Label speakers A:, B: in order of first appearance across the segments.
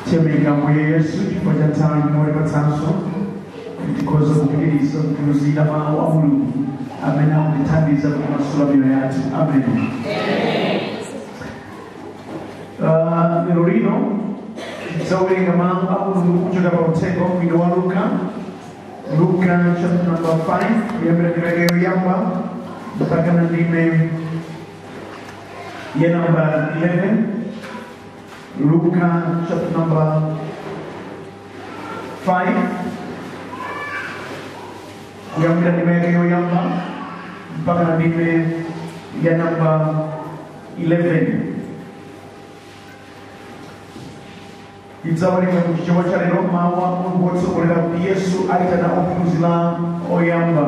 A: migambo ya yesu chifukwa cha nthawi imodzi patsanso tikhoza kupitiriza kuphunzira mawu a mulungu amene akutithandiza kumasula miyoyo yathu amen Ah, lero lino tidzawerenga mawu a mulungu kuchoka pa uthenga wabwino wa luka luka chapter number 5 kuyambira ndime yoyamba mpaka na ndime ya namba 11 Luka chapter number 5 kuyambira ndime yake yoyamba mpaka na ndime ya namba 11 idzaoneka kuti chomwe cha lero mawu a mulungu wotsogolera kuti yesu aitana ophunzira oyamba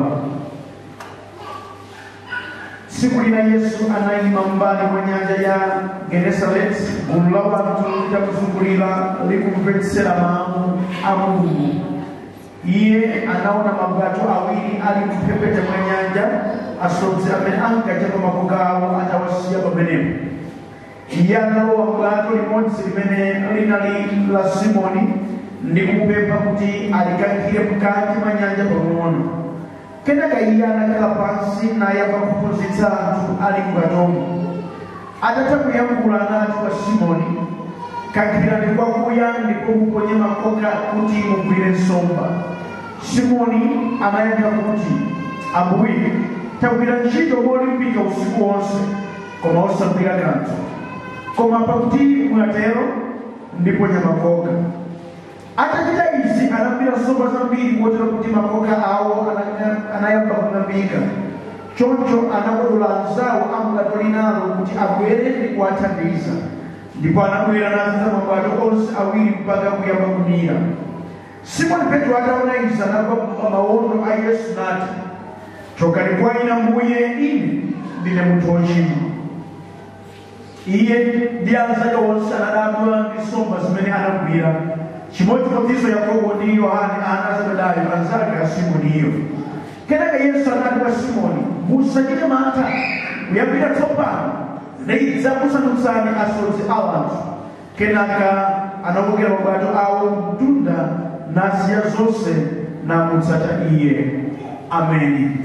A: tsiku lina yesu anayima mbali mwa nyanja ya genesareti gulu la wanthu litamuzungulira likumvetsera mawu a mulungu iye anaona mabwato awiri ali mphepete mwa nyanja asodzi amene ankachapa makoka awo atawasiya pamenepo iye analowa bwato limodzi limene linali la simoni ndi kumupempha kuti alikankhire mkati mwa nyanja pang'ono kenaka iye anakhala pansi nayamba kuphunzitsa anthu ali m'bwatomo atatha kuyankhula anati kwa simoni kankhirani kwakuya ndipo muponye makoka kuti mugwire nsomba simoni anayankha kuti ambuye tagwira ntchito molimbika usiku wonse koma osagwira kanthu koma pakuti mwatero ndiponya makoka atachita izi anagwira nsomba zambiri kotero kuti makoka awo ana- anayamba kung'ambika choncho anakodola anzawo amgato linalo kuti abwere ndi kuwathandiza ndipo anabwera nazo mabwato onse awiri mpaka kuyamba kumira simoni petro ataona izi anagwa pa mawondo a yesu nati chokani kwa ine mbuye ine ndine munthu wochimwa iye ndi anzake onse anadabwa ndi nsomba zimene anagwira chimodzimodzinso yakobo ndi yohane ana a zebedayo anzake a simoniyo kenaka yesu anati kwa simoni musachite mantha kuyambira tsopano ndidzakusandutsani asodzi a anthu kenaka anakokera mabwato awo mtunda nasiya zonse namutsata iye ameni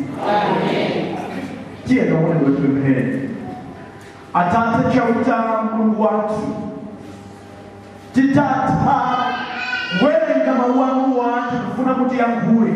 A: tiye kaone wetipemphere atate chauta mulungu wathu titatha kuwerenga mawu anu wathu kufuna kuti yankhule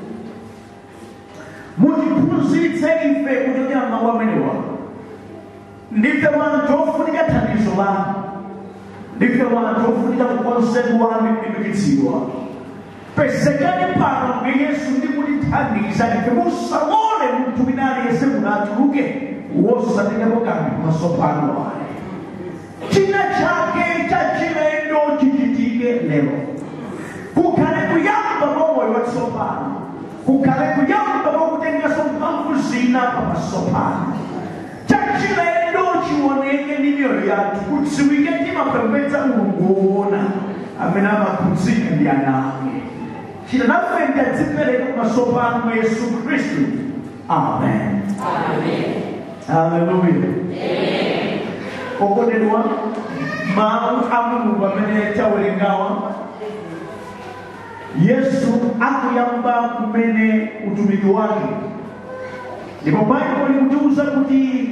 A: mutiphunzitse ife kuchokera mawu amenewa ndife wanthu ofunika thandizo lanu ndife wanthu ofunika kukonzedwa ndi kulimbikitsidwa pesekani pano ndi yesu ndi kutithandiza ife musaone munthu wina aliyense munatuluke wosatengapo kanthu pamaso pano ayi china chake cha chilendo chichitike lero kukhale kuyamba kwa moyo watsopano kukhale kuyamba kwa kutengaso mphamvu zina pamaso pano cha chilendo chioneke ndi miyoyo yathu kudziwike timapembedza mulungu woona amene amakhudzika ndi ana ake chita nafe ndadzipereka pamaso pano mwa yesu khristu amen haleluya okondedwa mawu a mulungu amene tawerengawa yesu akuyamba kumene utumiki wake ndipo baibulo likutiuza kuti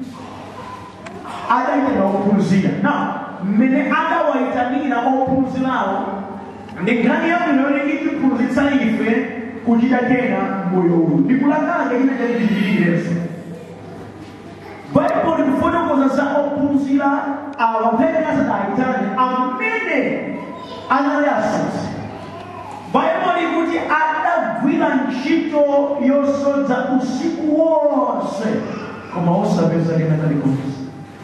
A: adaitana ophunzira na mmene adawayitanira ophunzirawo ndi nkhani yabwino yoti itiphunzitsa ife kuchita kena moyo uwu ndikulakanga ine chatichichitikireso baibulo likufotokoza za ophunzira awa mpene asadayitane amene anali asodzi baibulo likuti adagwira ntchito yosodza usiku wonse koma osapeza kena kalikonse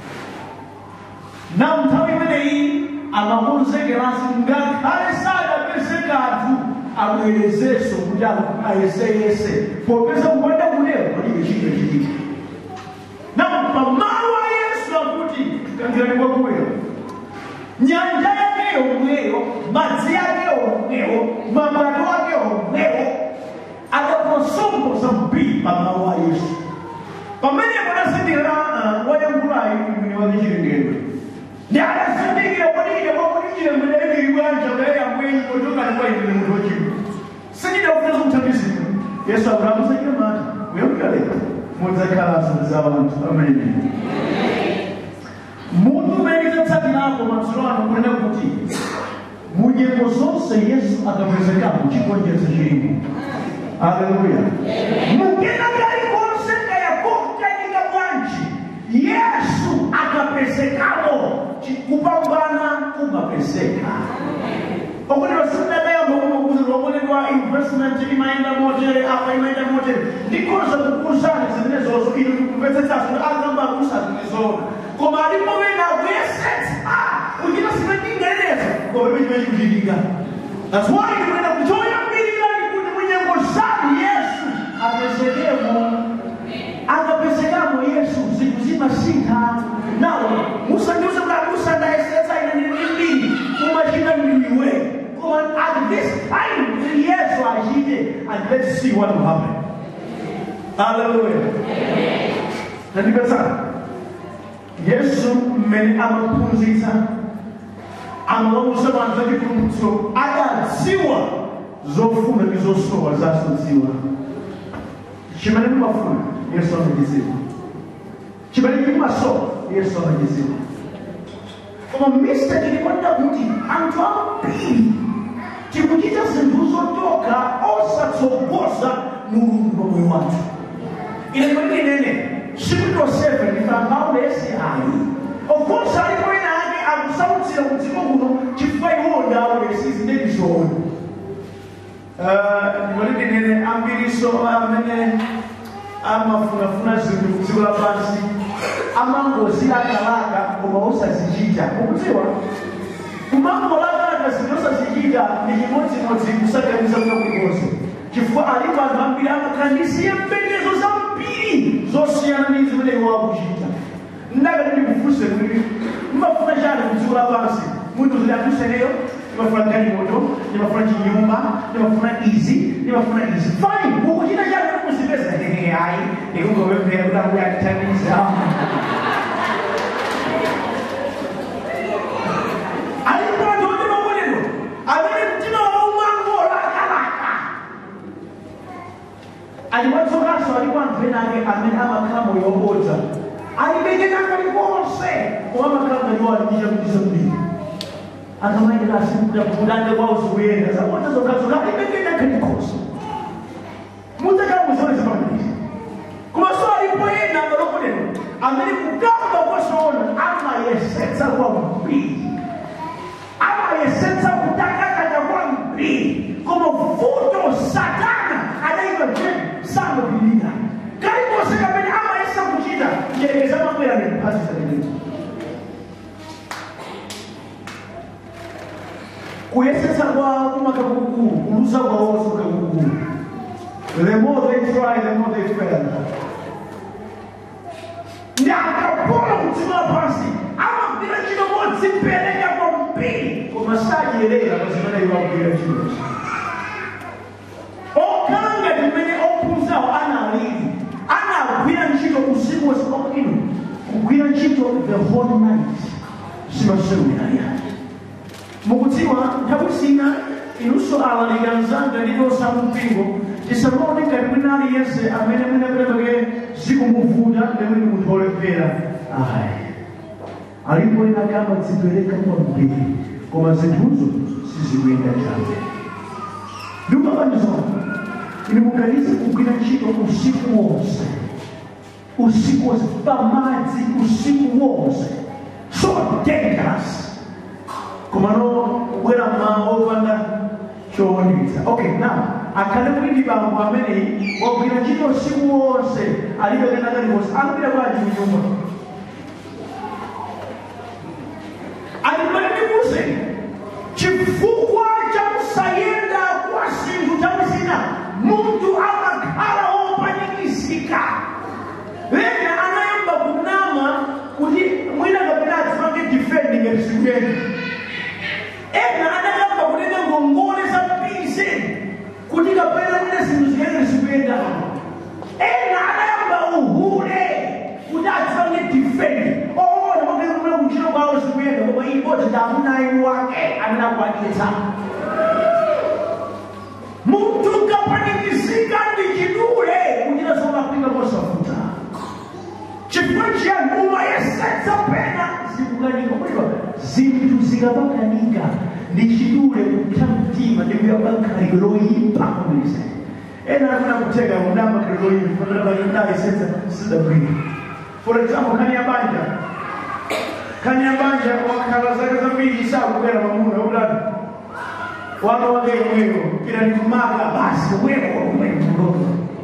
A: na nthawi imeneyi amakonzekerasi ngakhale sadapeze kanthu abwerezenso kuti ayeseyese popeza kupanda kulero palibe chito chitike na pamalo a yesu akuti kankhirani kwakuwera nyanja yake yomweyo madzi yake omweyo mabwato ake omweyo adaposombo zambiri pamalo a yesu pamenepo anasindikira wayankhulayi mwini wake chilengedwe ndi anasindikira kuti ine kwakuti chilengedwe bwanja kaya mwenyi kutoka ni kwa ile mtu wachini sijida kufanya mtambizika yesu abrahamu sajira mata uyamkale muzakala za abantu amen muntu umeniza tsatinapo matsiro ano kunena kuti munyengo zonse yesu akapezekamo chikonjetso chilipo aleluya mukena kalikonse kayakokanika bwanji yesu akapezekamo kupambana kumapezeka okuti vasinadayamba kumakuzirwa onedwa investment imaenda motere apa imaenda motere ndikoza kukuzana zimene zozo ino kupetsetsaso agamba akusazilizona koma alipo wena kuyesetsa kuchita simetingereza koma pechimene chikuchitika that's why ndikunena kuchoyambirira ndikuti munyengo zanu yesu apezekemo akapezekamo yesu zinthu zimasintha nawo musandiuze kuti amusandayesetsa ine ndili mbiri umachita ndiwe koma at this time yesu achite and let's see what will happen haleluya nandipetsana yesu mmene amaphunzitsa amawauza anthu achipulumutso adadziwa zofuna ndi zosowa zasadziwa chimene mumafuna yesu amachidziwa chimene chimasowa yesu amachidziwa koma mistake ilikwenda kuti anthu ambiri tikuchita zinthu zotoka osatsogoza mulungu pamoyo wathu ine kwene inene sikuto 7 ndikambaude esi ayi of course alipo ena ake akusautsira ku dziko kuno chifukwa iwo ndawo lesizi ndendizona ndikwati ndinene ambiriso amene amafunafuna zinthu ku dziko lapansi amangozilakalaka koma osazichita ukudziwa kumangolakalaka zinthu osazichita ndi chimodzimodzi kusaganiza kuno kulikonse chifukwa alipo anthu ambiri amakhala ndi ziyembekezo zambiri zosiyana ndi zimene iwo akuchita ndakati ndikufunse kuti mumafuna chani ku dziko lapansi munthu zidakuseneyo ndimafuna galimoto ndimafuna chinyumba ndimafuna izi ndimafuna izi fine ukuchita chani kuzipeza ayi ndikungopemphera kuti akuyakithandiza alipondo ndi makolero amene mtima wawo mwangolakalaka aliwatsokanso alipo anthu ena ake amene amakhala moyo wobodza alibekeka kalikonse koma amakhala ngaliwo alichicha kutisa mbiri akamaendera asikuda kudande kwawo zikuyenda zabodza zokhazoka alibekeka kalikonse mudzakhala muzione zimangisi koma so alipo ena amalokolero amene kugamba kwasoona amayesetsa kwambiri amayesetsa kutakataka kwambiri koma vuto satana adaiva je samapilira kalikonse kamene amayesa kuchita njerekeza mabwera nephazi zakenezi kuyesetsa kwawo kumaka kukulu kuluza kwawonso kakukulu the more they try the more they fail ndi akapona kudziko lapansi amagwira ntchito modzipereka kwambiri koma sadyerera pa zimene iwo akugwira ntchito okhala ngati mmene ophunzirawo analili anagwira ntchito usiku wonse ino kugwira ntchito the whole night simasewiraya mukudziwa nthawi zina inunso alalika mzanga ndiliosa mpingo tisamaone ngati mwina aliyense amene mwinaperepeke zikumuvuta ndemwini munthu olemphera ayi alipo ena kama dzipereka kwambiri koma zinthuzo sizikuyenda chabe ndikumabanizona ine muganize kugwira ntchito usiku wonse usiku wonse pamadzi usiku wonse so dangerous komano kubwera mmawa opanda chowonetsa okay now akhale kuti ndi bambo ameneyi wagwira ntchito usiku wonse alibe kena kalikonse akupita bwanji mnyumba alimalimuze chifukwa cha kusayenda kwa zinthu nthawi zina munthu amakhala wopanikiza ena anayamba kunama kuti mwina kapena adzimange defendi ngati sikuyenda ena anayamba kunena ngongole za bize kuti kapena mwina zinthu ziyende zikuyenda ena anayamba uhule kuti adzimange ibodzi ndi amuna ainu wake amene akwanitsa munthu ukapanikizika ndi chidule kuchita zolakwika mosavuta chifukwa chiyani umayesetsa pena zikukanika kulipa zinthu zikapakanika ndi chidule kupsa mtima ndi kuyamba khalidwe loyipa kumaliza ena afuna kutega mudamba khalidwe loyipa ndayesetsa sidabwino for example nkhani ya banja nkhani ya banja wakhala zake zambiri sakubwera mamuna ulatu wana wake mweyo kila ni kumaka basi wewe wewe mdogo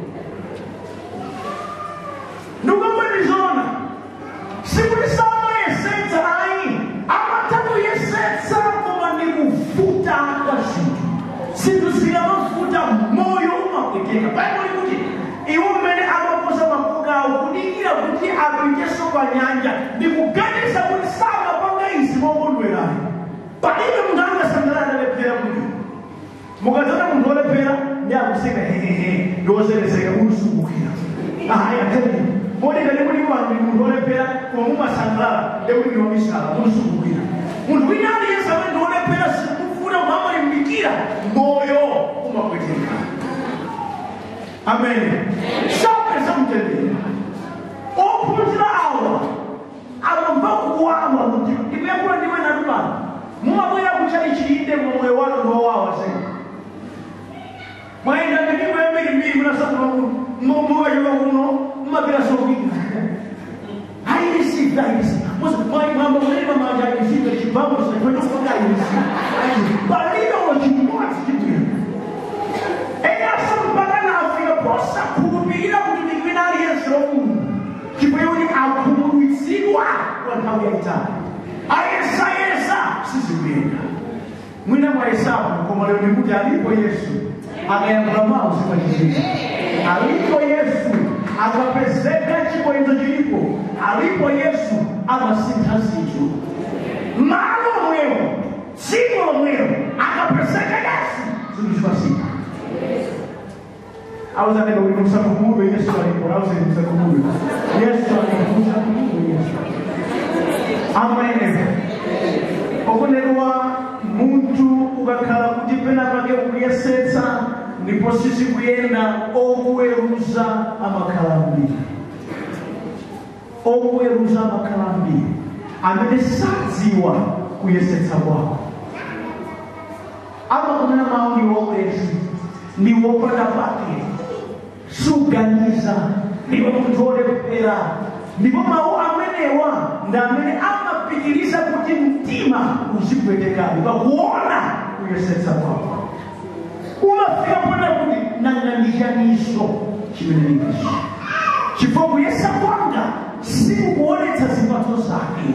A: ndukambanizoona sikulisama yesetsa ayi amatatu yesetsa koma ni kufuta kwa zinthu zinthu zikamafuta moyo umapweteka baibuli kuti iwo mmene amaposa makoka awo kudikira kuti apiteso pa nyanja ndi kuganiza kuti samapanga izi mokondwerayo palibe munthu angasangalala ndalephera kuti mukadzana munthu olephera ndi akuseka hehehe ndiwozereseka ulusungukira ayi ateni modeka ndikuti wantu munthu olephera koma mumasangalala ndekuti ndiwamisala ulusungukira munthu wina aliyense amene ndi olephera sikufuna muhamalimbikira moyo umapweteka amen sapesa mtendere ophunzira awa amamva kuwawa mutima ndikuyakula ndiwe natulana mumabwera kucha ichiyinde momoyo wanu ndowawa sena mwaenda ndimiko yambiri mbiri munasakula mukachoka kuno mumapita sokika airisive airisive mwamba kunene mamanja airisive chibvamo chinatotokoka airisive palibe wachimodzi chibwino eyasampakana afika posakhulupirira kuti ndikwina aliyense lomungu chibweyoni akhumudwitsidwa kwa nthawi yayitali ayesayesa sizikuyenda mwina mwayesapo koma lero ndikuti alipo yesu akayankhula mawu zimachitika alipo yesu akapezeka chibwenzo chilipo alipo yesu amasintha zinthu malo omwewo dziko lomwelo akapezeka yesu zinthu zimasintha auzaneka kuti musakumube yesu alipo auzeni musakumube yesu alipo musakumube yesu amen okunenwa munthu ukakhala kuti pena pake ukuyesetsa ndipo sizikuyenda okuweruza amakhala mbiri okuweruza amakhala mbiri amene sadziwa kuyesetsa kwako amakunena mawu ni wokwezi ni wopanda pake suganiza ndipo munthu olephera ndipo mawu amenewa ndi amene amapitiriza kuti mtima uzipwetekabe pakuona kuyesetsa kwako umafika pona kuti nang'anishaniso chimene ndingicho chifukwa kuyesa kwanga sikukuonetsa zipatso zake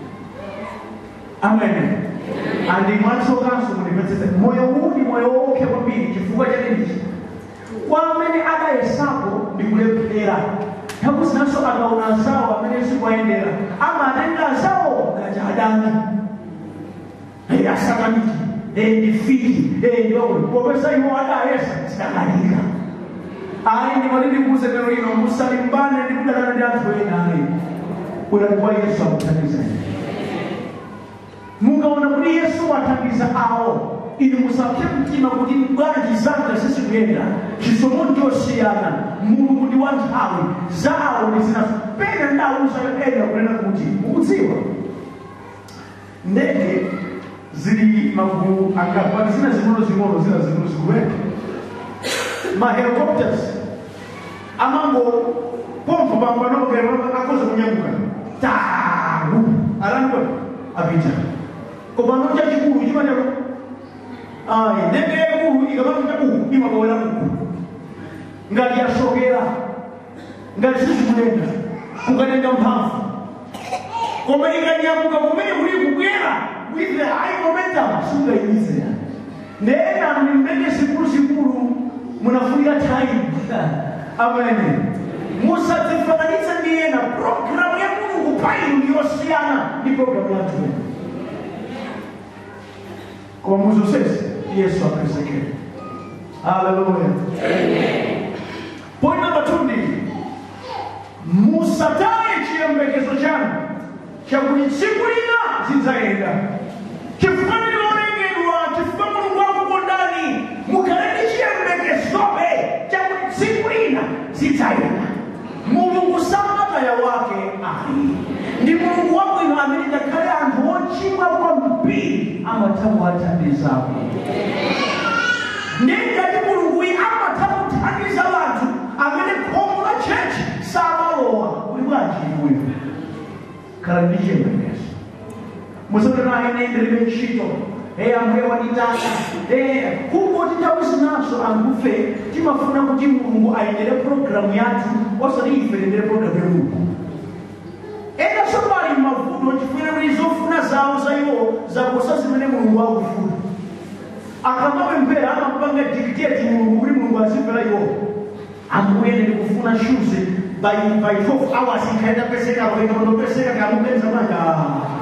A: amen andimwatsokanso kundipetsesa moyo huu ndi moyo wopsa kwambiri chifukwa chakendichi kwa amene adayesapo ndi kulephera takuzinanso akaona azawo amene sikuwayendera amatenga azawo ngati adani asakaniki ndifiti ndowe popeza iwo adayesa zidakalika ayi ndimati ndikuuze lero ino musalimbane ndi kudalana ndi anthu ena ayi bwerani kwa yesu akuthandizani mukaona kuti yesu wathandiza awo inu musapse mtima kuti bwanji zanga sizikuyenda chisomo ndiosiyana mulungu ndi wa nthawi zawo ndi zinazo pena ndauza ena kunena kuti mukudziwa ndege zili magulu angapati zina zing'ono zing'ono zina zing'ono zikuweka mahelicopters amango pompo pampanokera akoza kunyamuka tagu alaniko apita kopano chachikulu chimatero ayi ndege yakulu ikamapita uku imakawera uku ngati yasokera ngati sizikulenda kukatenga mphamvu koma ikanyamuka kumene kuli kubwera with the high momentum sungayimize ndena ndi ndege zikulu zikulu munafunika time amen musadzifananitse ndi ena programu ya mulungu painu ndiyosiyana ndi programu ya anthu ena koma muzonsezi yesu apezekere haleluya point number two ndi musataye chiyembekezo chanu chakuti tsiku lina zidzayenda chifukwa ndilolengedwa chifukwa mulungu wakukondani mukhale ndi chiyembekezobe chakuti tsiku lina zidzayenda mulungu samataya wake ali ndi mulungu wabwino amene ngakhale anthu ochimwa kwambiri amatha kuwathandizako ndingati mulungu uyi amatha kuthandiza anthu amene khomo la chechi samalowa kuli bwanji inuyo khala ndi chiyembekezo musatana ine ndilibe ntchito e ambuye wanditaka e kungoti nthawi zinazo anthufe timafuna kuti mulungu ayendere programu yathu osati ife tiyendere programu ya mulungu ena sopali mavuto chifukwa kuti zofuna zawo za iwo zaposa zimene mulungu akufuna akamapemphera amapanga dictate mulungu kuti mulungu azimvera iwo ambuye ndikufuna shoes by by 12 hours ikaenda peseka kwenda kundopeseka kamupenza manga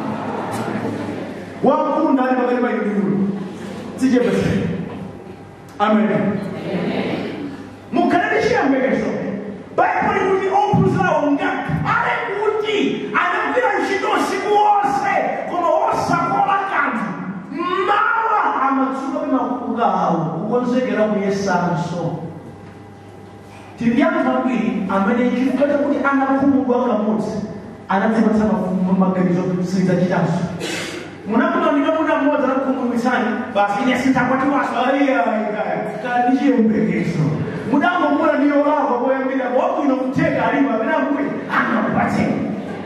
A: wakulu ndani pakati pa inuyo sichepeseka amen mukhale ndi chiyembekezo baibulo likuti ophunzirawo ngakhale kuti anagwira ntchito usiku wonse koma osakola kanthu mmawa amadzuka pamakuka awo kukonzekera kuyesanso tili anthu ambiri amene chifukwa chakuti anakhumudwa kamodzi anadzipatsa maganizo sizidzachitanso munakutamika muda mmodzi anakukhumudwitsani basi ine sintakwatiwaso kala ndi chiyembekezo mudangomula ndi yolakwa koyambira wabwino kutheka alipo amene ambuye angakupatseni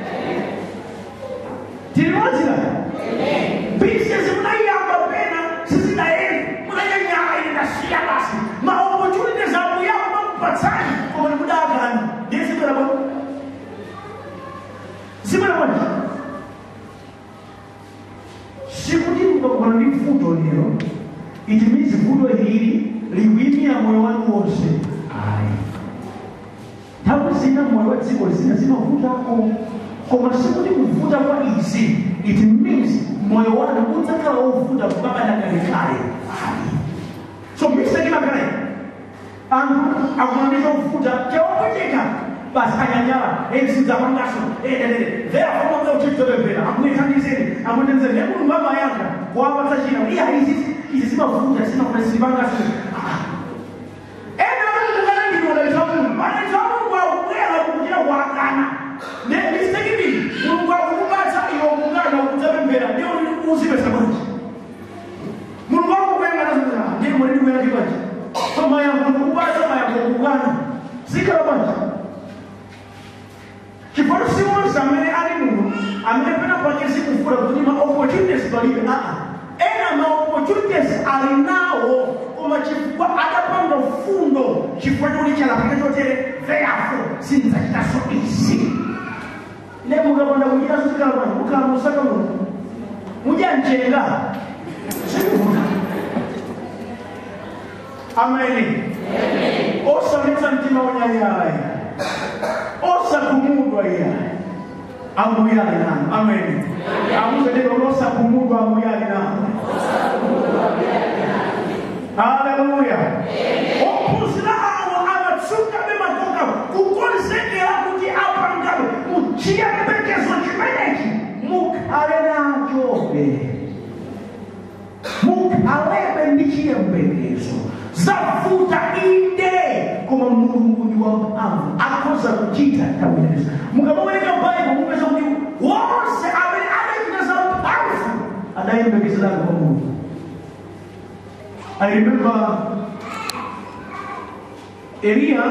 A: tilimozira bizinesi munayiyamba pena sizidayeni munanyanyala ine ndasiya basi maopportunities ambuye akumakupatsani koma ndikudakani ndiye zibwera bwa zibwera bwanji sikuti mukakubana ndi vuto lero it means vuto hili liwimira moyo wanu wonse ayi nthawi zina moyo wa dziko zina zimavutako koma sikuti kuvuta kwa izi it means moyo wanu udzakhala wovuta kukabana kalekale ayi so mistake imakale anthu akumandiza kuvuta chawapweteka basi anyanyala ezizapangaso ededede therefore mamwe uchitotembera amuyithandizeni amuyithandizeni nekulungu amayanga kuwapatsa china iya izi izi zimavuta zimafuna zilipangaso ena akukukanangidwa mungu anaita mungu akubwera kukuchita kuakana ne mistake mbili mulungu akukupatsa iwe kukana ukudzapemphera ndiyo uzipesa bwanji mulungu akukwenga nazaa ndiye mwene ndikuyana chibwanji so mayango kukupatsa mayango kukana zikhala bwanji chifukwa siwonse amene ali muno amene pena pake zikufuna kuti ma opportunities palibe aa ena ma opportunities ali nawo koma chifukwa adapanga fundo chifukwa choti chalapika chotere therefore sindidzachitaso izi ne mukapanda kuchita zikhala bwanji mukhala musaka muno mudya mchenga zikuvuta ameni osamitsa mtima unyanyala osakumudwa iya amuyali nanu amen amuzelelo losakumudwa amuyali nanu haleluya ophunzira awo amatsuka bemakoka kukonzekera kuti apangawe muchiyembekezo chimenechi mukhale nachobe mukhalebe ndi chiyembekezo zavuta inde koma mulungu ndi wamphamvu akhoza kuchita nthawinezo mukamawerenga baibo mupeza kuti wonse amene adachita za mphamvu adayembekezerana kwa mulungu I remember Eliya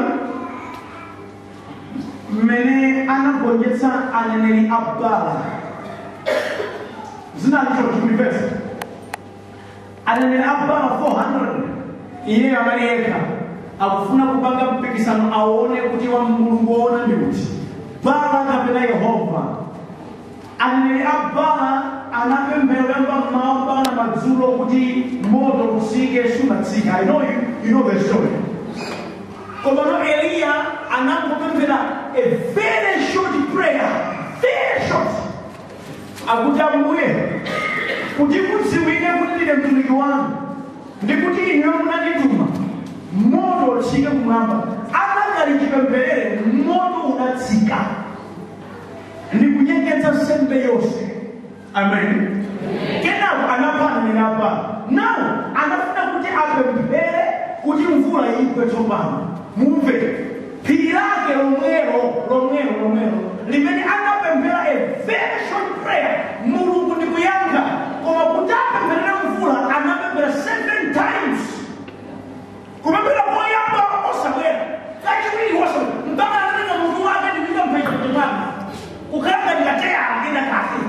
A: mmene anagonjetsa aneneri a Baala zinalicho chimulivesa aneneri a Baala 400 iye amene yekha akufuna kupanga mpikisano aone kuti wa mulungu woona ndi kuti Baala kapena yehova aneneri a Baala anapemphera kuyamba mmawa mpaka madzulo kuti moto usike sumatsika i know you, you know the story komano eliya anangopemphera a very short prayer very short akuti ambuye kuti kudziwike kuti ndine mtumiki wanu ndikuti ineyo munandituma moto utsike kumwamba anakali chipempherere moto unatsika ndikunyengetsa nsembe yonse amen kenako anapana ninapa nawo anafuna kuti apemphere kuti mvula igwe tsopano mumve phiri lake lomwelo lomwelo lomwelo limene anapemphera a very short prayer mulungu ndikuyankha koma kuti apempherere mvula anapemphera seven times kupemphera koyamba osabwera kachiwiri osabwera mpaka anatenga mutu wake ndipita mphecha kutepana kukhalanga ndikateya akenda kafe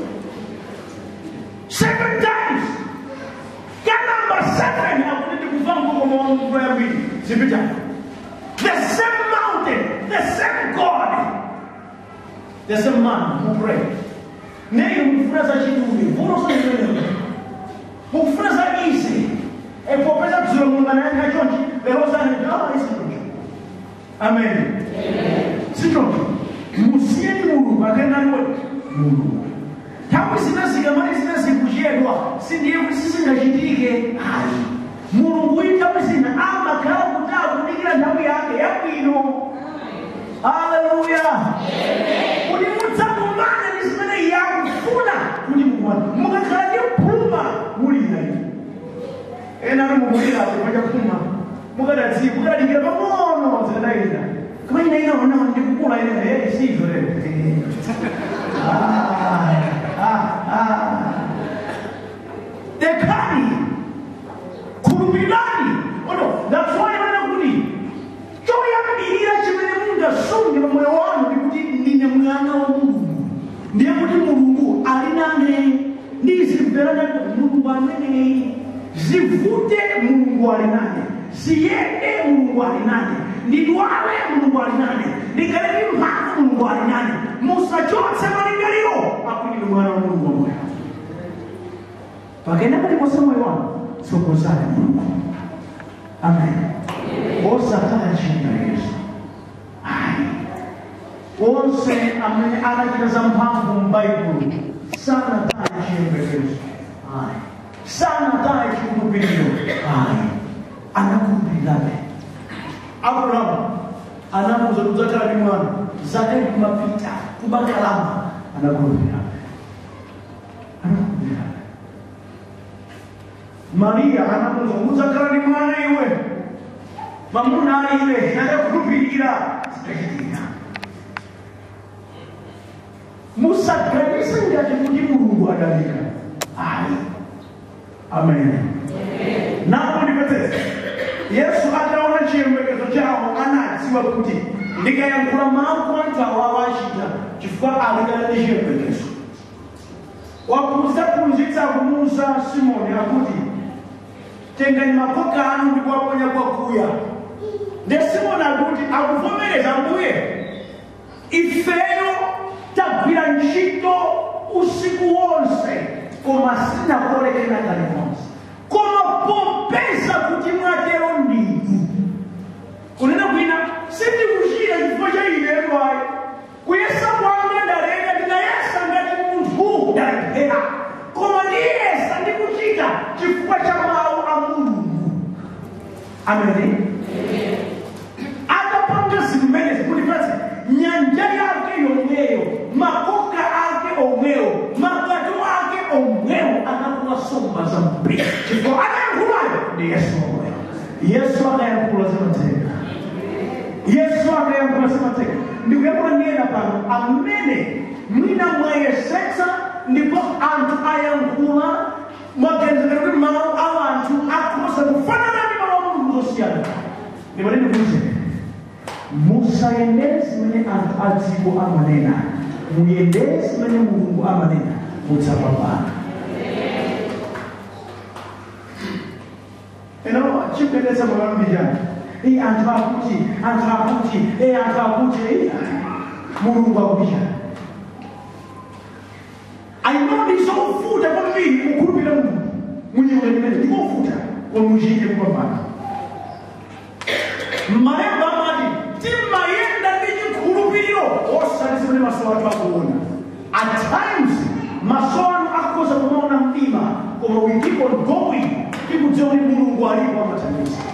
A: seven times ka number seven akuti ndikuva mkokomo wa mvula yambiri zipita the same mountain the same god the same man who prayed neyo mukufuna za chituvi vulosoimeneo mukufuna za izi epopeza dzulo mulungu anayankha chonchi lero zanaa isichoncho amen sichoncho musiyeni mulungu akendaniwe mulungu nthawi zinazika mali zinazikuchedwa sindiye kuti sizingachitike ayi mulungu uyi nthawi zina amakhala kuti akudikira nthawi yake yabwino haleluya kuti mudzakumane ndi zimene yakufuna kuti mukumane mukakhala ndi phuma mulira ine ena ali mukulirapo pachaphuma mukadadziwa mukadadikira pang'ono zikadayira koma ina ina ona ndikukula ine hey sivyo lero ah ah ah dekani khulupirani ono that's why mana kuti choyambirira chimene mungasunge pa moyo wanu ndikuti ndine mwana wa mulungu ndiye kuti mulungu ali nane ndizimvera mulungu amene zivute mulungu ali nane ziyende mulungu ali nane ndidwale mulungu ali nane ndikhale ndi mphamvu mulungu ali nane musachotse malingaliro akuti ndi mwana wa mulungu wamoyo pakena paliponse moyo wanu sokozani mulungu amen osataya china yesu ayi onse amene anachita za mphamvu m'baibulo sanataye chiyembekezo ayi sanataye chikhulupiriro ayi anakhulupirirabe abrahamu anamuza kudzakhala ndi mwana zake kumapita kubakalama anakhulupirirabe anakhulupirirabe mariya anamuza kudzakhala ndi mwana iwe mamuna alibe anakhulupirira zikachitika musaganise ngati kuti mulungu adalika ayi amen napo ndipetese yesu ataona chiyembekezo chawo anadziwa kuti ndikayankhula mawu anthu awawa achita chifukwa alikana ndi chiyembekezo wakuzaphunzitsa kumuuza simoni akuti tengani makoka anu ndikuwaponya kwakuya nde simoni akuti akuvomereza mbuye ifeyo tagwira ntchito usiku wonse koma sinakolekera kalikonse koma popeza kuti mwatero ndinu kunena kwina sindikuchita chifukwa cha ineyo ayi kuyesa kwanga ndaleka ndinayesa ngati munthu ndalephera koma ndiyesa ndikuchita chifukwa cha mawu a mulungu amene atapanga zimenezi kuti pasi nyanja yake yomweyo makoka ake omweyo magato ake omweyo anakuwa somba za mpira chifukwa anayankhulayo ndi yesu omweyo yesu akayankhula zimateka yesu akayankhula zimateka ndikuyankhula ndiyena pano amene mwina mwayesetsa ndipo anthu ayankhula mwagenzekera kuti mawu a anthu akhoza kufanana ndi mawu a mulungu zosiyana ndipo ndikuuze musayendere zimene anthu a dziko amanena muyendere zimene mulungu amanena mudzapambana eno chipendetsa mwakambijana iyi anthu akuti anthu akuti iyi anthu akuti iyi mulungu akupijana ayinoni zofuta kwambiri kukhulupirira mulungu munyimwe limene ndikofuta kwamuzhinji kupambana malemba amati timayenda ndi chikhulupiriro osati zimene maso athu akuona at times maso anu akhoza kumaona mdima koma we keep on going tikudziwa kuti mulungu alipo amathandiza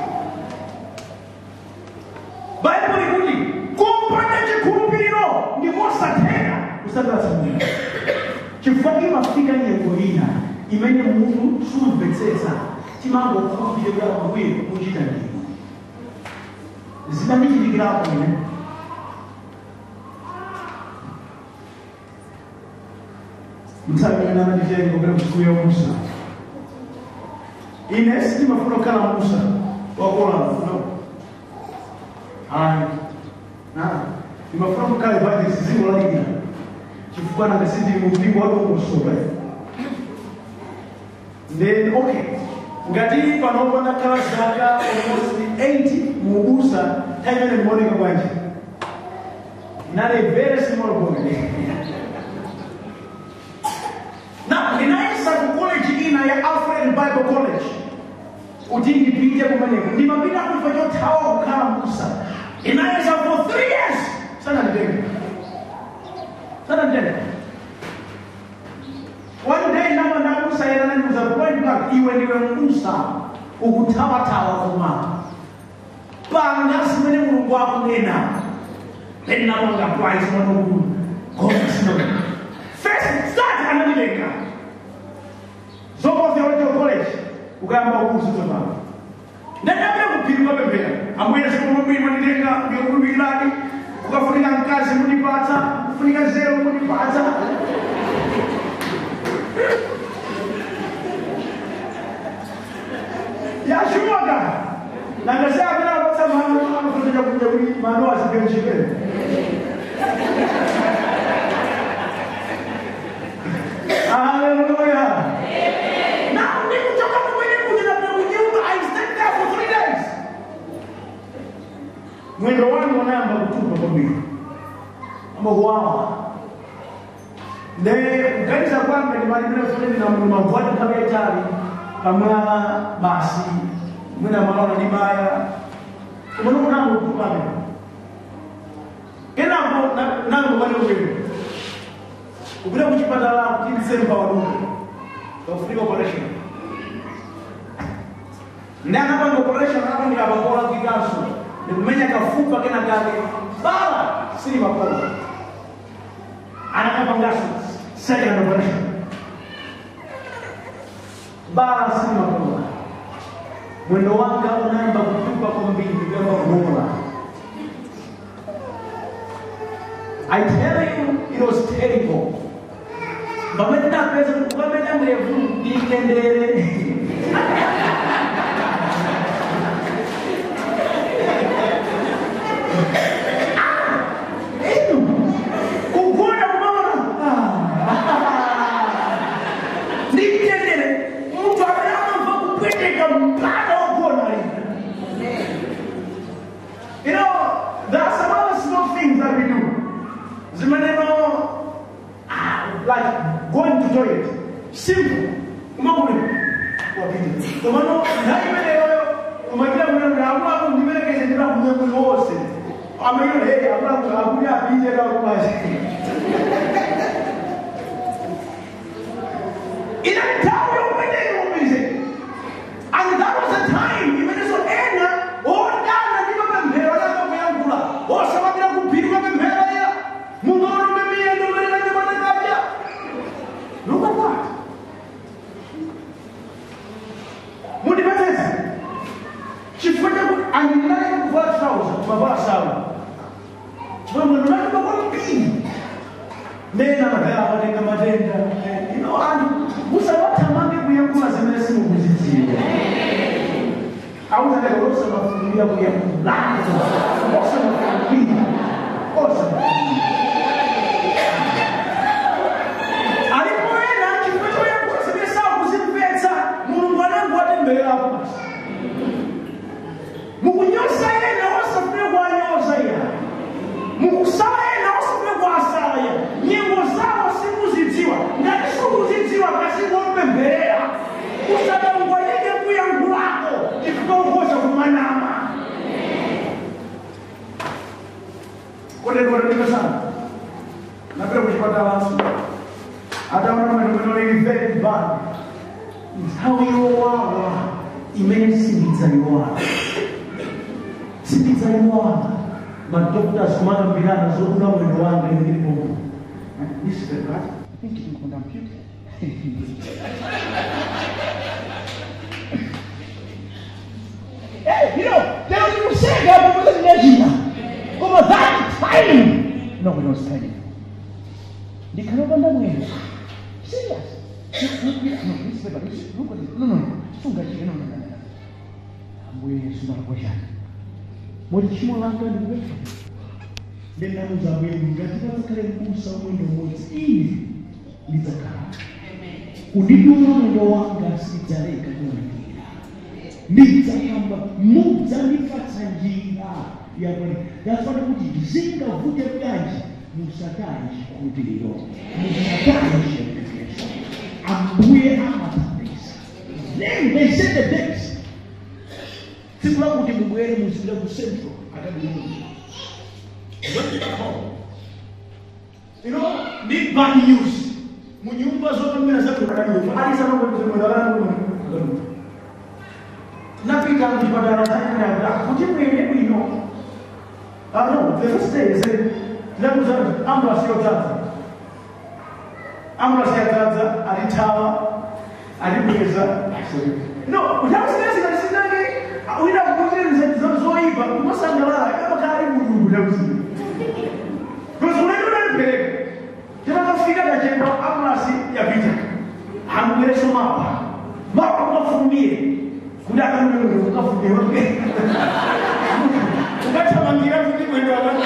A: baibulo ikuti kopanda chikhulupiriro ndikosatheka kusandala mulungu chifukwa imafika nyengo ina imene munthu sumvetsetsa timangokhulupirira kuti ambuye muchita ndinu zimandichitikirapo ine mtsamina nditengo kuti msiku ya musa ine sindimafuna kukhala musa wakolala no ayi ndimafuna kukhala evangelist ziko lalikira chifukwa nanga sindili mumpingo wadongosoka then okay ngati panopo ndakhala zaka almost 8 muubusa nthawi imene ndimaoneka bwanji nali very small boy na ndinayesa ku college ina ya alfred bible college kuti ndipite kumeneko ndimapita kufa chothawa kukhala musa ndinayesa for three years sananditenge sananditenge one day nama ndakusayira nandiuza point blank iwe ndiwe musa ukuthawathawa kuma panga simene mulungu akunena lenamanga twice mwanokulu koma sino first start anandilenga zoko theological college ukayamba ukuzizopa ndadabira kupirima pembera ambuye sikomabwiri mandilenga ndikulumbikirani kukafunika mkazi mundipatsa kufunika zero mundipatsa yashumaga nangasea amene apatsa mano amafunika kuja kuti mano asipenchipere Hallelujah. Now, nikutoka kumwene kuja na kunyumba, I stayed there for three days. Mwendo wangu wanayamba kutupa kwa mbili. Ama huawa. Ne kukanisa kwanga nimalibira fulani na mavwati kama etali kamala basi mwina malona ni baya umuntu kunango kupame kenako nango bali ubwino kupita kuchipatala kuti ndisemba waduka kakufunika operation ndi anapanga operation anapandika pakola kuikanso ndikumenya kafupa kena kake bala sili makola anakapangaso second operation bala sili makola mwendo wanga unaamba kutupa kwa mbingu kama bora I tell you, it was terrible. Bamenda pesa bamenda mrefu dikendere. Itu kugona unaona. Dikendere. Mtu anaanza kupeleka mpaka ugona hivi. You know, there are some other small things that we do. Zimaneno like going to toilet simple umakule wapite kwa maana naimele yoyo umagira mwana na amwa kundimele kese ndira kumwe wose amayo hey amwa akuya apije na kumaje ina tawo umene umize and that was the time imene so ena ondana ndipo pemphero lako kuyangula osababira kuphirwa pemphero ya mungu onomemiya ndomerera nyemanekaja Look at that. Mundipetese. Chifukwa kuti andinali kuvala trouser mavala sawa. Chifukwa mwendo wake makolo mpini. Mena magaya amatenga matenda. You know, and musawathamange kuyankhula zimene simukuzidziwa. Awuzateka osamafunira kuyankhula. Osamafunira. Osamafunira. alipoenda chifukwa yakusemesa kuzimvetsa mulungu anangoati mberapo basi mukunyosa yena osafune kwanyosa ya mukusala yena osafune kwasala ya nyengo zawo simuzidziwa ngati sikuzidziwa kasingopemberera usadangwalike kuyankhulako chifukwa ukhoza kumanama kotekoteteka sana napita kuchipatalanso ataona maneno lili very bad nthawi yowawa imene sindidzayiwala sindidzayiwala madoctors kumakambirana zokula mwendo wanga ndilipo this is the right
B: think ndikunda mpyuta Hey, you know, there was a saying that was in Nigeria. Over that time. No, we don't spend it. The Kanobanda way. Serious. No, this paper, this, look at it. No, no, no. Funga chini, no, no, no, no. Ambuye Yesu marakwashani. Muri chimo langa ndi wetu. Ndinauza mwenu ngati pazakale mbusa mwendo umodzi ili ndidzakhala. Kundidula mwendo wanga sidzaleka kuwandira. ndidzakamba mudzandipatsa njira yabwino ndafana kuti zingavute bwanji musataye chikhulupiriro musataye chiyembekezo ambuye amathandiza then they set the dates tsiku lakuti mubwere muzipita ku central akadii You know, need bad news. Munyumba zote mimi nasema kwa hadi sana kwa sababu napita mchipatala chakula kuti mwende bwino ah no the first day said lamuza ambulance yodzaza ambulance yadzaza alitawa alibweza no utakusinazikalisinake uina kukutirisa zoipa kumasangalala kama kali mulungu takusiya because unaenda unalipeleka tinakafika kachemba ambulance yapita hamgwereso mapa mapa ukafumie kuda akanuna kuti ukafumewa ukatamangira kuti mwendo wakati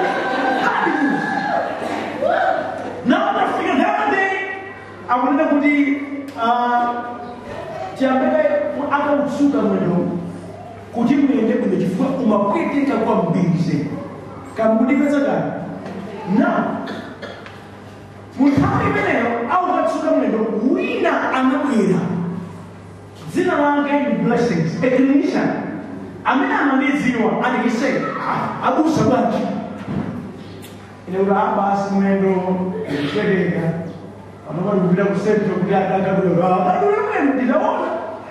B: nawo tafika nthawi akunena kuti chiyambire akautsuka mwendo kuti muyende bwino chifukwa umapweteka kwambiri kamudipedza kani na munthawi imeneyo aukatsuka mwendo wina anabwera dzina lake ndi blessings a clinician amene amandidziwa andikise abusa bwanji ine kuti abasi mwendo ndikupereka panopa ndikupita ku central kuti adakadulaa adule mwendo nditaona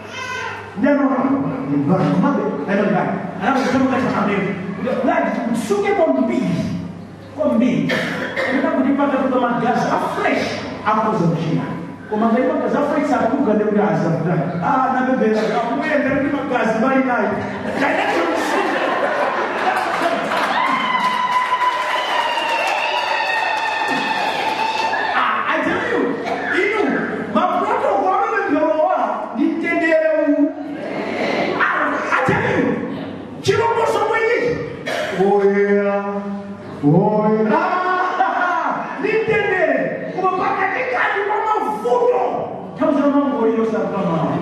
B: ndanomabe ainogani anakutamukataamene kuti kutsuke kwambiri kwambiri amene kuti pakatuka magazi afresh akoza mchina koma ngati magazi afresh akuga ndekuti azavuta ah napembera akuyenda kuti magazi bali nayo I tell you, inu maprotokolo amepemberowa ndi mtendere uwu I tell you, chilongoso mwenyechi oyera oyera ndi mtendere koma pakatikati pa mavuto tauzira mangoliro sapamawa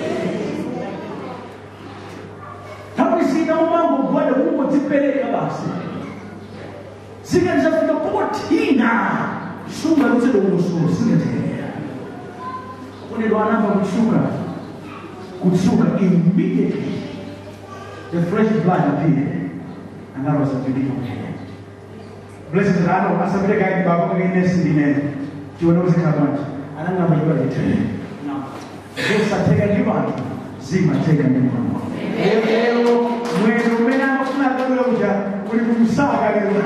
B: nthawi zina umangogwada kungodzipereka basi zikati zafika potina sunga lutsede kumusulu singatera kunelo anamba kutsuka kutsuka immediately the fresh blood appeared and that was a beautiful day blessings ano asabire kaidi baba kainesi ndinene chione uzikhabanje anangamba chiba litere zosateka ndi vanthu zimateka ndi mwana lero mwendo umene amafuna akabwera kuja uli kumsaka lero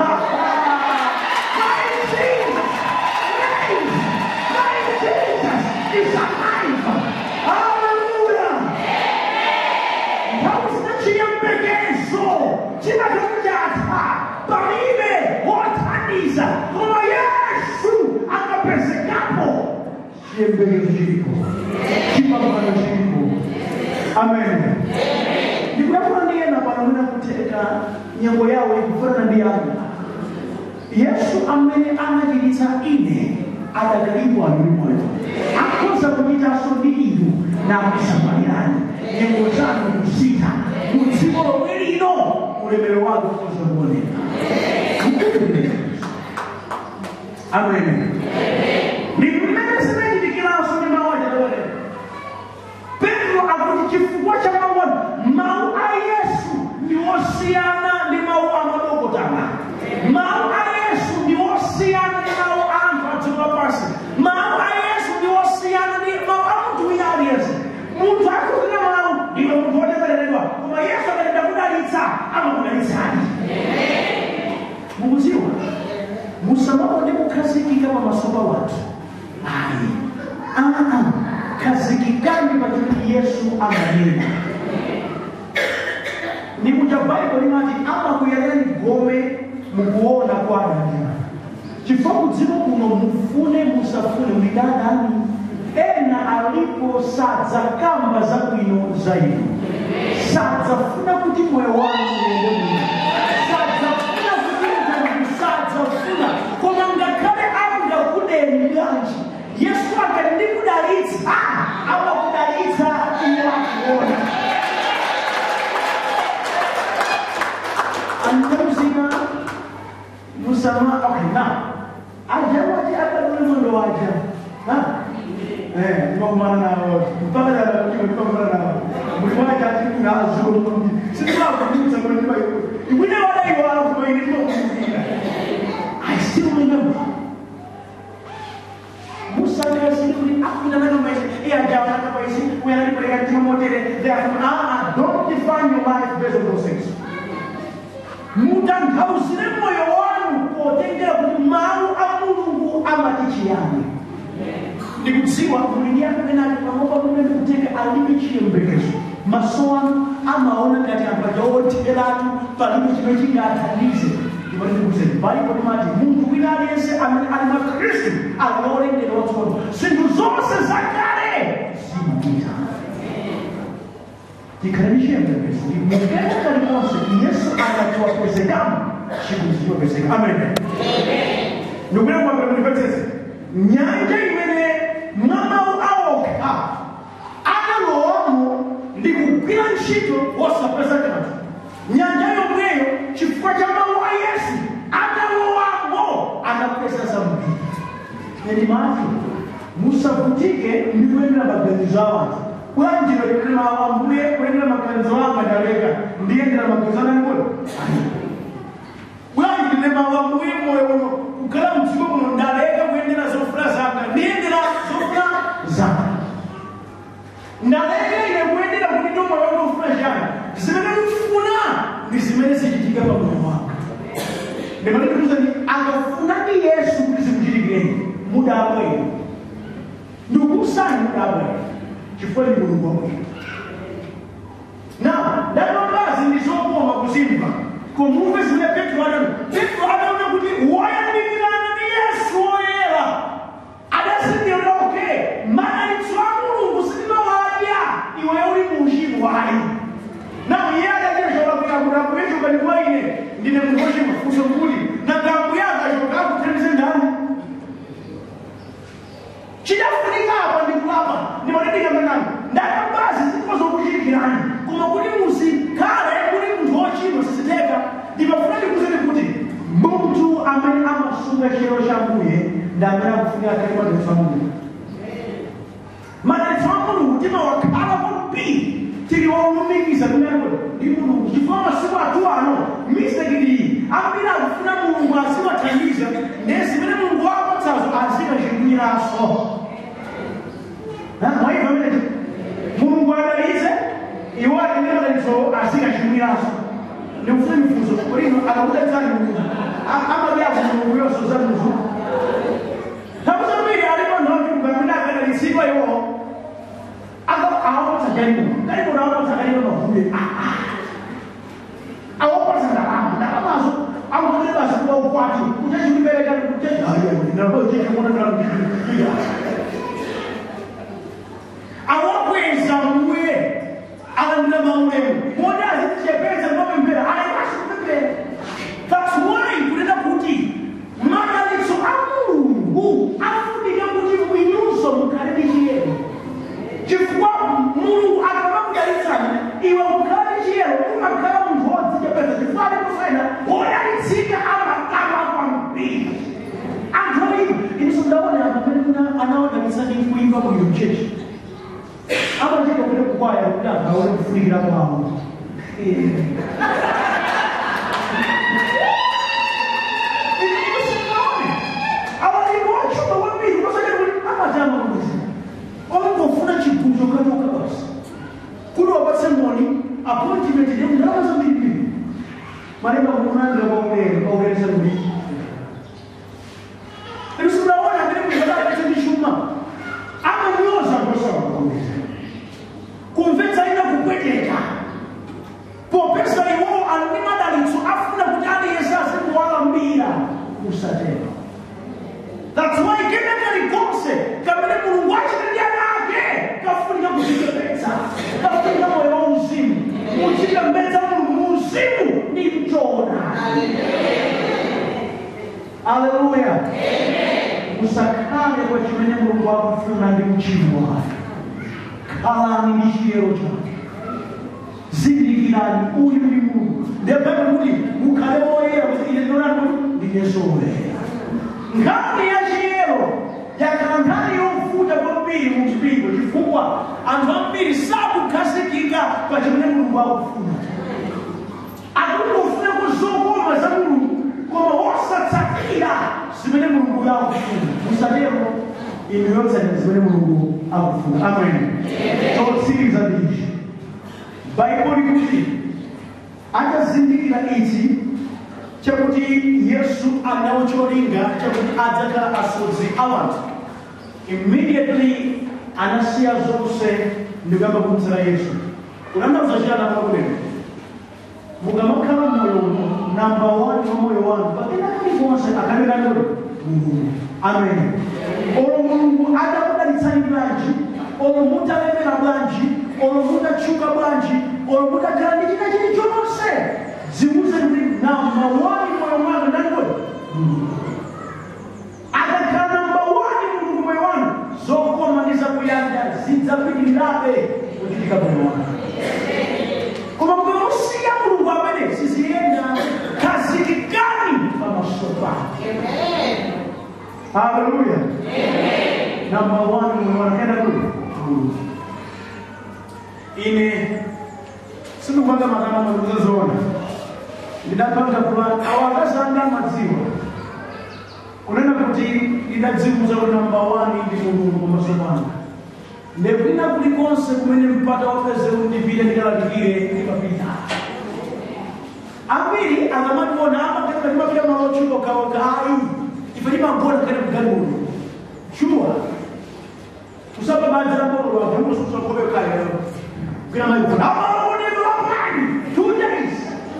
B: is alive. Hallelujah. Hausina chiyembekezo chinachokujata palibe wothandiza koma yesu akapezekapo chiyembekezo chilipo chipambano chilipo amen ndikuyafuna ndiyena pano mwina kuteka nyengo yawo ikufanana ndi yanga yesu amene anachiritsa ine adakalipo ali moyo akhoza kuchitanso ndi inu na kusamalirani nyengo zanu kusita mu dziko lomwe lino ulemerero wake ukhoza kuoneka amen ndimene zinachitikiraso ndi mawu achatooneka petro akuti chifukwa cha mawu mawu a yesu ndi osiyana ndi mawu a madokotala mawu a yesu ndi osiyana ndi mawu a anthu a dziko lapansi mawu a yesu ndi osiyana ndi mawu a munthu wina aliyense munthu akutina mawu ndiwe munthu wotembereredwa koma yesu akatenda kudalitsa amakudalitsani mukudziwa musamaone kukhazikika pamaso pa wanthu
A: ayi aa khazikikani pakuti yesu amanena nikuja baibulo limati amakuyerani gome mukuona kwananya chifukwa kudziko kuno mufune musafune mulidadani ena alipo sadzakamba zabwino za inu sadzafuna kuti moyo wanu uyende bwino sadzafuna kuti mtandiki sadzafuna koma ngakhale angakudeni bwanji yesu akati ndikudalitsa amakudalitsa iye akuona anamzima musama okay now aja wati akadole mwendo waja ha eh ndimakumana nawo mpaka dala ndimakumana nawo muli waja ati kuna azulu sitwa kudiza kwa ndiba yo ibune wala iwala kuma ini ndimakumukira i still remember Musa kasi kuli aku na nano mais e aja na pa isi kuya ni pare ati mo tere therefore ah don't define your life based on those things mutanthauzire moyo wanu potengera kuti mawu a mulungu amati chiyani ndikudziwa mulindi akupenani pamwepo pamene ndikutenga alibe chiyembekezo maso anu amaona ngati ampaja otheratu palibe chimene chingathandize ndipo ndikuzeni baibo limati munthu wina aliyense amene ali mwa khristu alolengera watsopano zinthu zonse zakale zimapita tikhalani chiyembekezo mukenda kalikonse yesu akatiwapezekamo chinthu chichopezeka amen ndikule kwambira mundipetseze nyanja imene mwamawu awokha akalowamo ndi kugwira ntchito wosapeza kanthu nyanja yomweyo chifukwa cha mawu a yesu akalowamo anapeza zambiri eni mati musavutike ndi kuyendera maganizo a wanthu bwanji kuyendera ambuye kuyendera maganizo anga ndaleka ndiyendera maganizo ananikola bwanji ndine mawu ambuye moyo uno kukhala mdziko muno ndaleka kuyendera zofuna zanga ndiyendera zofuna zanga ndaleka ine kuyendera kuti ndo moyo wanga ufuna changa zimene ndifuna ndi zimene zichitika pa moyo wanga ndimandiuzani akafunadi yesu kuti zikuchitikireni mudabwera ndikusani mudabwera chifukwa ndi mulungu wabwera na ndatobazi ndizokoma kuzimva kumumve zimene petro adaona petro adaona kuti woyandikirana ndi yesu woyera adazindikira okay madalitso a mulungu sindimawadya iweyo uli mu uchimo wayi nawo iye adacheshokakuya kuti akuyechoka ndi kwa ine ndine munthu wochimwa funso kuti nanga ambuye akachoka akuthandize ndani chidafunika apa ndikulapa ndimatendekamenani ndakabazi zikozokuchitikirani koma kuti muzikhale kuti munthu wochimwa siziteka ndimafuna ndikuzeni kuti munthu amene amasunga chiyero cha mbuye ndi amene akufunika akhale madalitso a mulungu madalitso a mulungu timawakhala kwambiri tili wolumikiza kumeneko ndi mulungu chifukwa masiku athu ano mistekili ambiri akufuna mulungu aziwathandiza ndiye zimene mulungu wapatsazo azikachikwiranso mwaiva mene mulungu adalitse iwo atendera madalitso azikachikwiranso ndikufuna mifunzo kulino akakudalitsani mulungu amadyaku mulungu yonso za muzu takuzambiri alipo nthu amene akadalitsidwa iwo awapatsa galimo galimo nawapatsa galimo mavume awapatsa ndalama ndalamazo akutole basi kuba ukwati kuchachiulibereka kuchaaaaaaa awakweza mbuye alandira maulemu moti azichepeza mapemphera ayipasi kupemphera that's why kunena kuti madalitso a mulungu afunika kuti mwinunso mukhale ndi chiyero chifukwa mulungu akamakudalitsani iwe kukhala ndi chiyero umakhala munthu wodzichepeza chifukwa alikusaina wodalitsika amakama kwambiri anthu oyipa inso ndaona pamene kuna anaodalitsani kuimba bwino mchechi amacheka kuti kukwaya kuti agaone kufunikira kwawo awaliwachuma kwambiri kusakati kuti amatama kuti ongofuna chigudzo kachoka basi kuti wapatse moni appointment ndendalama zambirimbiri malemba kumunandira kwaulere kwaulere kuti isunaona kuti muzakapetse ndi chuma popeza iwowo ali ndi madalitso afuna kuti aliyense azikuwalambira usatero That's why kena kalikonse kamene mulungu achitidya nake kafunika kuchipembedza kafunika moyo wa uzimu muchipembedza mulungu mu uzimu ndi mchona aleluya musakhale kwa chimene mulungu akufuna ndi mchimo wake khalani ndi chiyero chake zindikirani uyu ndi mulungu ndiyapete kuti mukhale woyera kuti ine ndonani ndi yesu woyera nkhani ya chiyero yakhala nkhani yovuta kwambiri mu mpingo chifukwa anthu ambiri sakukhazikika pa chimene mulungu akufuna akuti ufune kuzokoma za mulungu koma wosatsatira zimene mulungu akufuna musatero inu yotsatira zimene mulungu akufuna amen chotsiriza ndichi baibulo likuti atazindikira ichi chakuti yesu anawo cholinga chakuti adzakhala asodzi awanthu immediately anasiya zonse ndikuyamba kumtsira yesu unandauza chiyani akakulero mukamakhala moyo uno namba one wa moyo wanu pakena kalikonse akanenanoli mulungu amen olo mulungu adakudalitsani bwanji olo mutalemera bwanji olo mutatchuka bwanji olo mutakhala ndi china chilichonse zimuze kuti namba one moyo mwanu ndandikoli akakhala namba one mulungu moyo wanu zokoma ndi zakuyanja zidzapitirirabe kuchitika moyo wanu koma mukamusiya mulungu amene siziyenda khazikikani pamaso pake haleluya namba one moyo wanu kenda kuti mulungu ine sindikupanga makama makuzazoona ndidapanga fulani awakazanga madziwa kunena kuti ndidadzimuza kuti namba wani ndi mulungu pamaso panga ndepina kulikonse kumene mpata wapeze undipite ndikalalikire ndikapita ambiri akamationa amagamba timapita malo otchuka okhaokha ayi ife timagona kale kugalimoto shuwa kusapa madzi lakololo avumusuksakobe kale kwina maikona amalonero lapani two days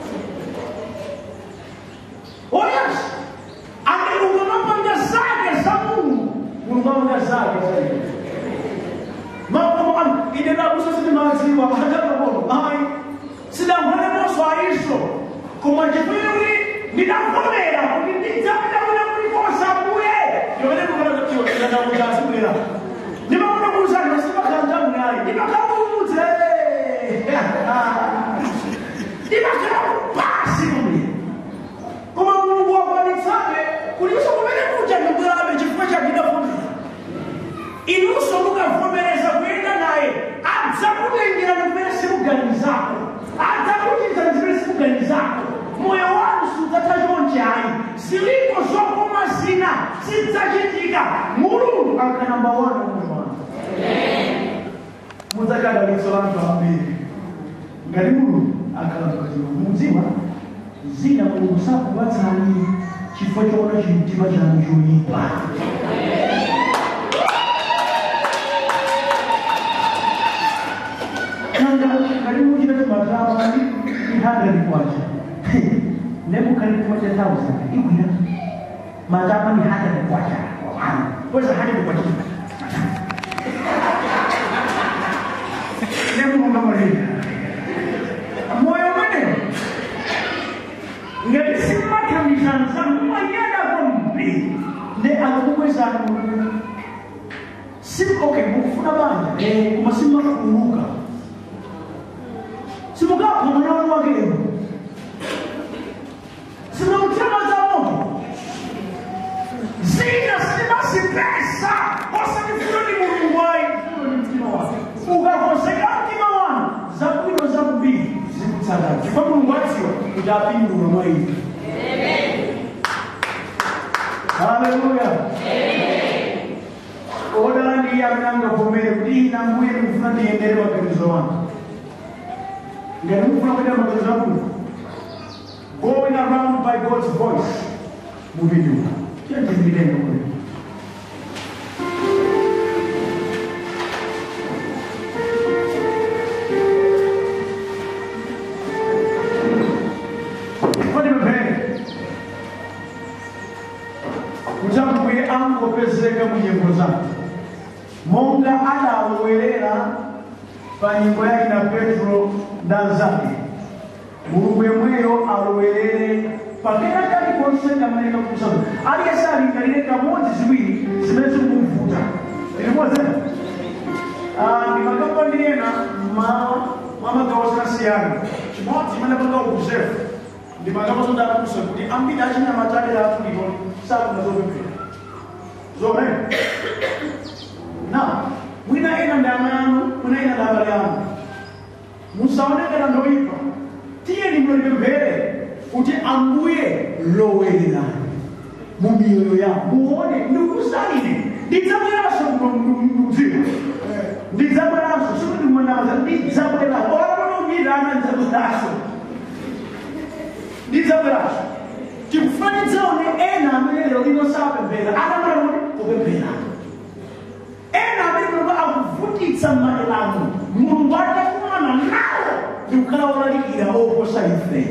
A: oh yes angeluka mapanga zake za mungu mulungu amanga zake zaidi mambo ine nabusa sini maziwa hatakabono ai sidamhane moso aiso koma chipiri ndidavomera kuti ndidzapita kuna kulikosa mbuye yovene kukanaakuchasibwera ndimafuna kuuzani simakhala mnayi ndimakamuudze ndimakhala kupasi kumbuye koma mulungu wakwanitsabe kuliso kumene kuja ndibwerabe chifukwa chakidavomera inunso mukavomereza kuyenda naye adzakutengerani kumene simuganizako adzakuchitani zimene simuganizako moyo wanu sudzatha chonchayi zilipo zokoma zina zidzachitika mulungu akhala namba wani moyo wanu mudzakadalitso la anthu ambiri ngati mulungu akhala pakatiwa mudziwa zina mulungu sakupatsani chifukwa choona chimtima chanu choyipa kanga karibu kila tumataba ni hundred kwacha nebu karibu kwacha thousand ikwira mataba ni hundred kwacha kweza hundred kwacha nebu mungamalira moyo mwene ngati simathamizanza mwanyada kwambiri ne akakukwezana mulungu si okay mukufuna banja eh koma simakuuluka simukapha mwana wakeyo simamtema za moto zina simazipesa osanifuna ni mulungu wayi funo ni mtima wake ukakoseka mtima wanu zabwino zakubiri zikutsatana chifukwa mulungu adziwa kuti apindula mwa ife haleluya odala ndiye amene angavomere kuti ina mbuye ndikufuna ndiyendere maganizo wanga ngati mufuna kuita maganizo akuno going around by god's voice mupinduka chiyachizikitenge kule zimafika mu nyimbo zake monga adalowerera pa nyimbo yake na petro ndanzake mulungu yemweyo alowerere pakena kali konse kamaleka kusaba aliyese alingalire kamodzi ziwiri zimene zikumuvuta ilimozena ndimagamba ndiyena mwamagawo zakasiyana chimodzi imene panga ubuzefu ndimagamba zondakusa kuti ambiri achinyamatsalera afuliko sakuna zopemphera zomene na mwina ina ndama yanu mwina ina ndabale yanu musaonekana ndoipa tiye nimlolipemphere kuti ambuye lowererani mu miyoyo yanu muone ndikusalire ndidzabweranso mdzimu ndidzabweranso sikuti mwanamaza ndidzabweranso olakonongirana ndidzabweranso ndidzabweranso tikufanidzaone ena amene lero lino sapemphera akamala kupemphera ena amene mulungu akuvutitsa maelano mulungu atakumana nawo ndikukhala wolalikira oposa ife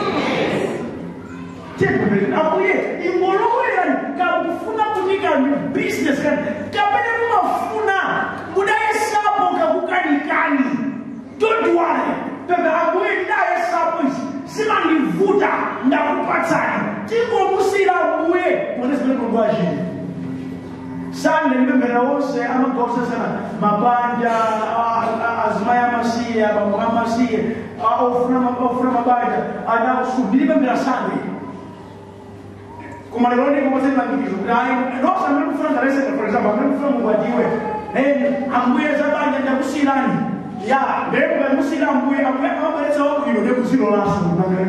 A: chepemphera abuye ingolowerani kakufuna kunika business kani kapene mumafuna mudayesapo kakukanikani don't worry pepe abuye ndayesapo izi simandivuta ndakupatsani tingomusira abuye mone zimene mulungu achita sande ndipemphera wonse amagausasana mabanja azimayi amasiye abambo amasiye ofuna mabanja anakusu ndilipemphera sande koma lero ndiko kwase malangizo kuti ayi nonse amene kufuna ndareseka for example amene kufuna mungwatiwe ambuye zabanja ndakusiyirani ya ndekuga musiyira ambuye ambuye amabweretsa wabwino ndekuzilo laso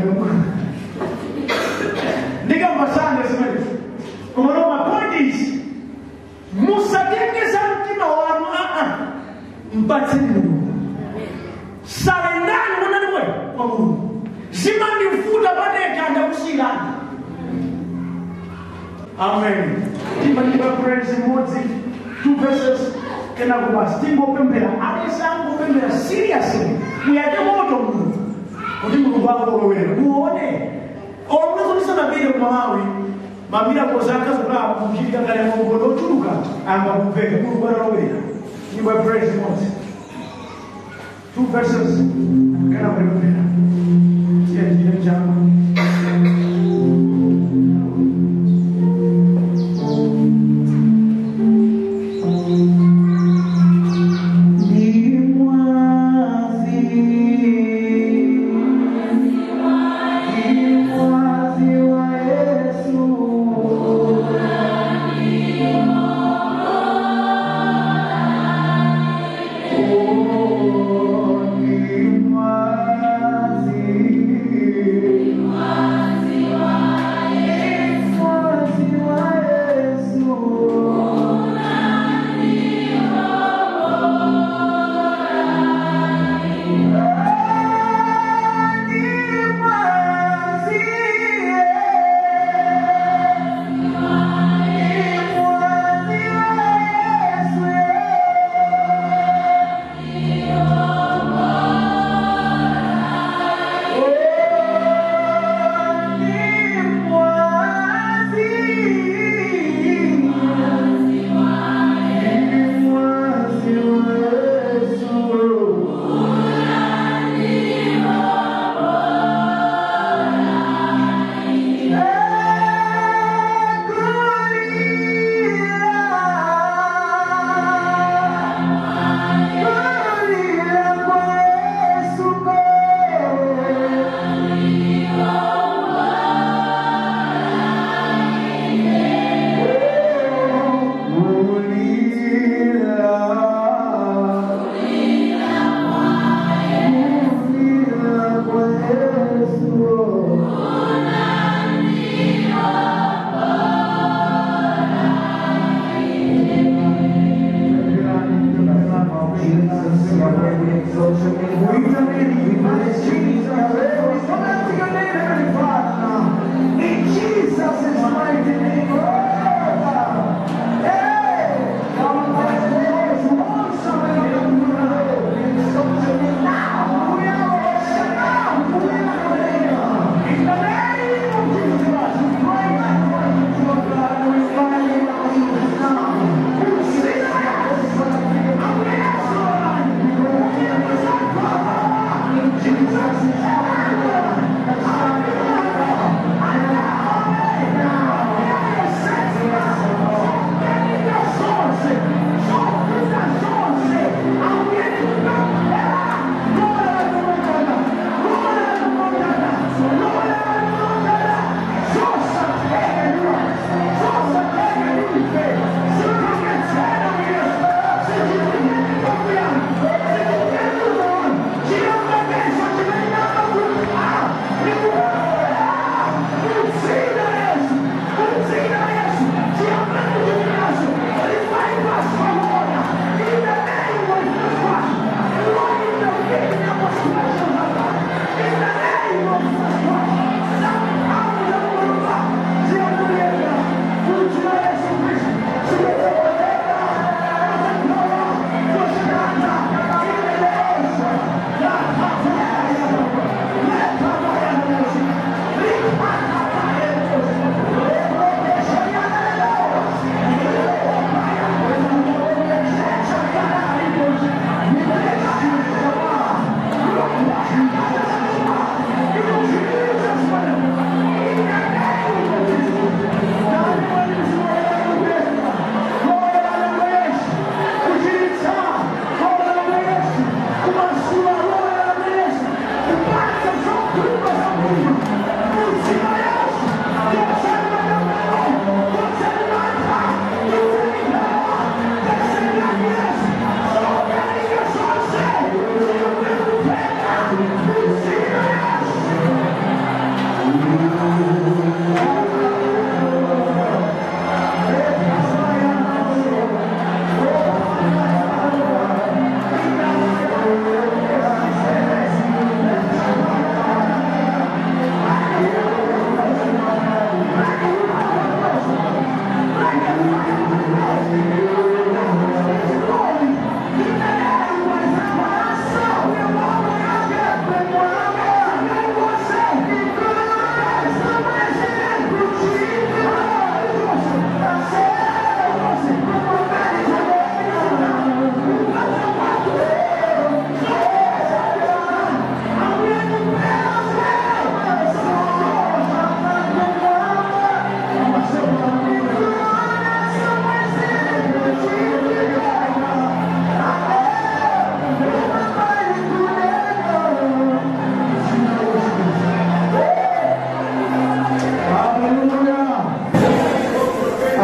A: ndikamba sande zimenezo koma no my point is musatengeza mtima wanu aa mpatseni mulungu salendani mwanani mwe kwa mulungu zimandivuta padeka ndakusiyirani amen timanyimba praise imodzi two verses kenako basi tingopemphera alese angopemphera seriously muyake moto mulungu kuti mulungu akolowera muone omwezotisanapite kumalawi mamirakozi akazokula kuchita kale makono ochuluka amba kumveka mulungu analowera nyimbo ya praise imodzi two verses kana kupemphera tiyatire chama Oh,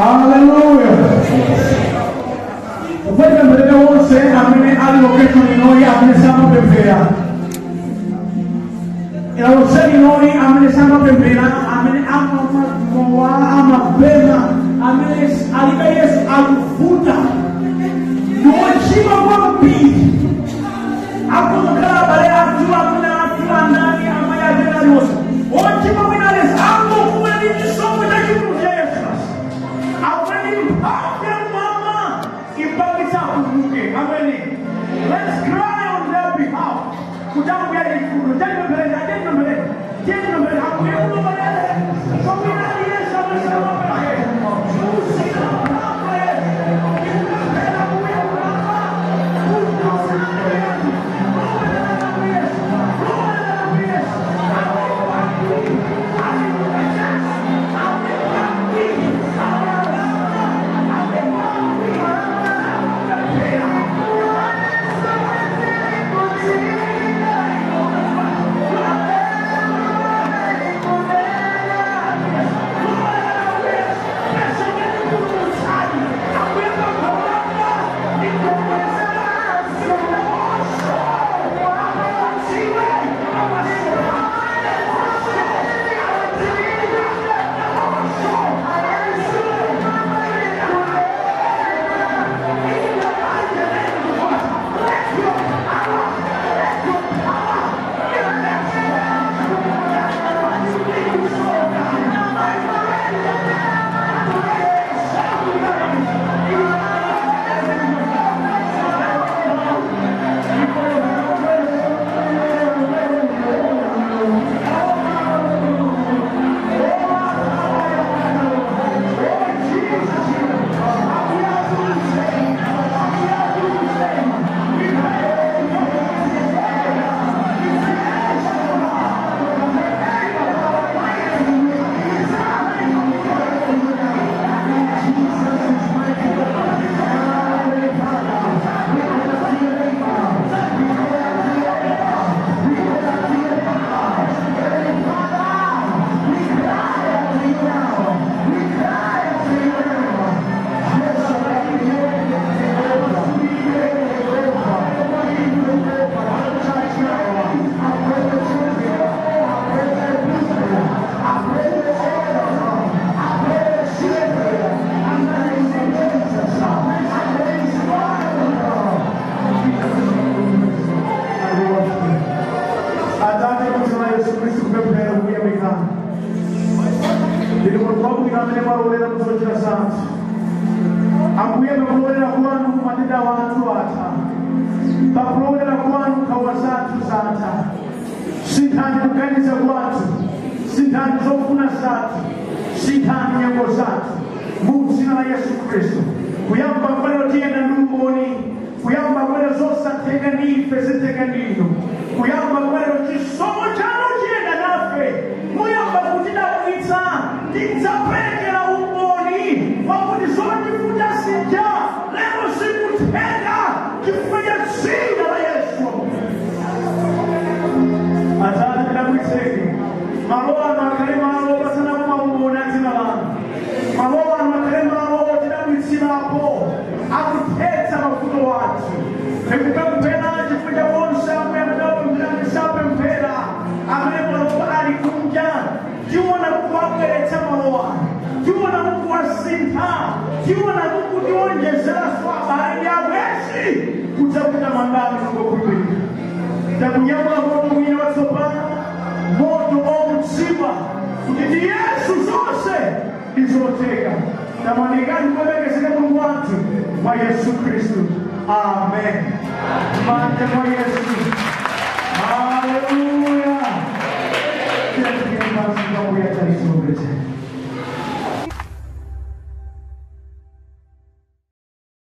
A: haleluya upende mbele wonse amene ali location inoli amene samapemphera ilawoseni inoli amene samapemphera amene amamowa amapema amene alibe yesu akuvuta ndiwochima kwambiri akuzokhala abale athu amene athu andani amene atena aliwonse wochima mwina alesi angofuna ndi chisomo cha chinthu cha yesu amene mphamvu ya mama ipangitsa akumbuke amene let's cry on their behalf kutangu ya ifuno tanipembeleza tanipembeleza tanipembeleza akuye kunobalele somina ali yesu amesema peke usina mama yesu ikupembela kuye kulapa kunosana yesu kunobalele ku yesu kunobalele ku yesu Atate kusema Yesu Kristo kupemphera kuyamikana ndili mulikuwabwino amene mwalolera kuzochera sansi ambuye pakulolera kwanu matenda wanthu atha pakulolera kwanu nkhawa zathu zatha sinthani kuganiza kwathu sinthani zofuna zathu sinthani nyengo zathu mu dzina la yesu khristu kuyamba kwalero tiyenda ndi umboni kuyamba kwalero zosatheka ndi ife zitheka ndinu kuyamba kwalero chisomo chanu chiyenda nafe muyamba kutidabwitsa tidzaperekera umboni wakuti zotifuta sija lero zikutheka chifukwa cha dzina la yesu atate tidabwitseke malo ano akhale malo opatsanako maumboni a dzina lanu malo ano akhale malo otidabwitsirapo akuthetsa mavuto wathu tikupemphera chifukwa cha onse amwe amene sapemphera amene malowa ali kunja tiona kuwabweretsa malowa tiona kuwasintha tiona kutiwonjezeranso abale ndi abwezi kudzakuta mandamo nongokhulupirira takunyamula moto mwini watsopano moto omutsiba kuti ndi yesu zonse ndizotheka tamanikani kulemekezeka mulungu wathu mwa yesu khristu amen manja mwa yesu